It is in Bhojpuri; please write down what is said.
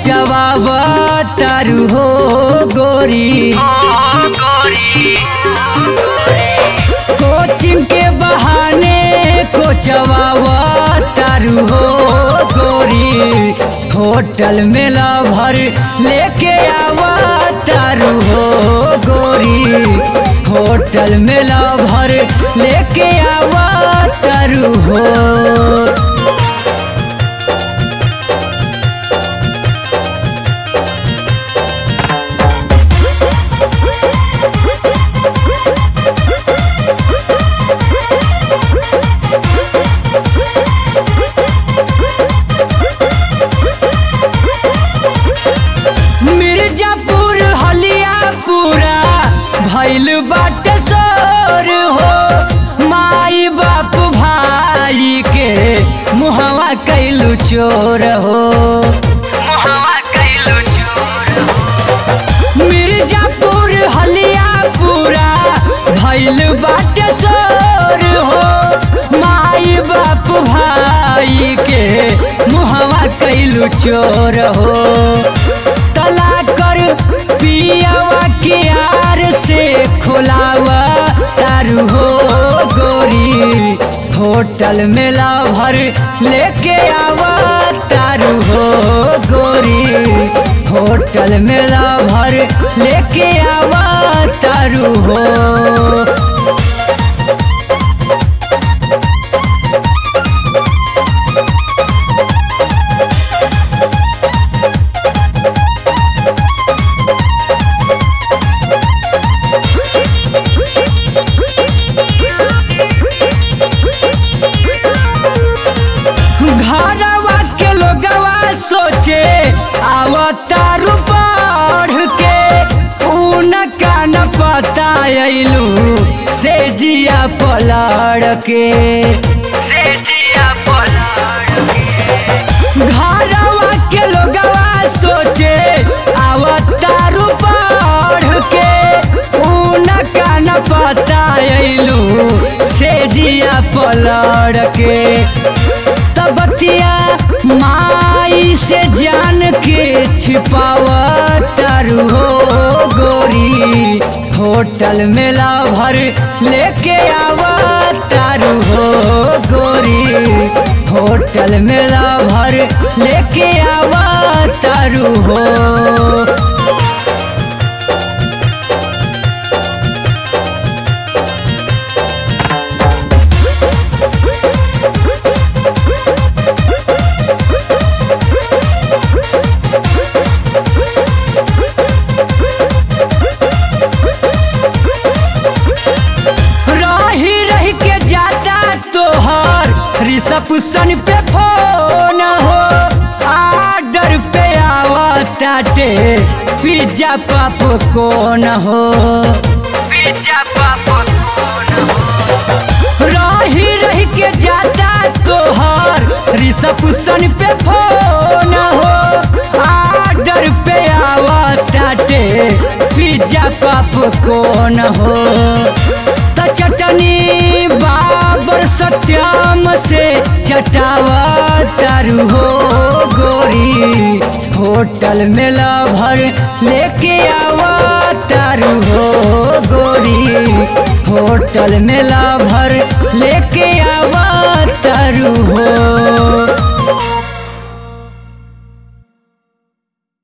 कोचवावा तारू हो गोरी कोचिंग के बहाने कोचवावा तारू हो गोरी होटल में भर लेके आवा तारू हो गोरी होटल में भर लेके आवा तारू हो मिर्जापुर हलिया पूरा भैल बाटे सोर हो माई बाप भाई के मुहवा कैलू चोर हो मिर्जापुर हलिया पूरा भैल बाटे सोर हो माई बाप भाई के मुहवा कैलू चोर हो तला कर पियावा के यार से खोलावा तारू हो गोरी होटल में भर लेके आवा तारू हो गोरी होटल में भर लेके आवा तारू हो घरवा के लोगवा सोचे आवतारू बढ़ के उनका न पता अइलू से जिया पलड़ के घरवा के लोगवा सोचे आवतारू बढ़ के उनका न पता अइलू से जिया पलड़ के तबतिया माई से जान के छिपावा तारू हो गोरी होटल में भर लेके आवा तारू हो गोरी होटल में भर लेके आवा तारू हो रही रही के जाता तोहर रिसप्शन पे फोन हो आर्डर पे आवताटे पिज्जा पाप कौन हो रही रही के जाता तोहर रिसप्शन पे फोन हो आर्डर पे आवताटे पिज्जा पाप कौन हो त चटनी बाबर सत्याम से चटावा तारू हो गोरी होटल में भर लेके आवा तारू हो गोरी होटल में भर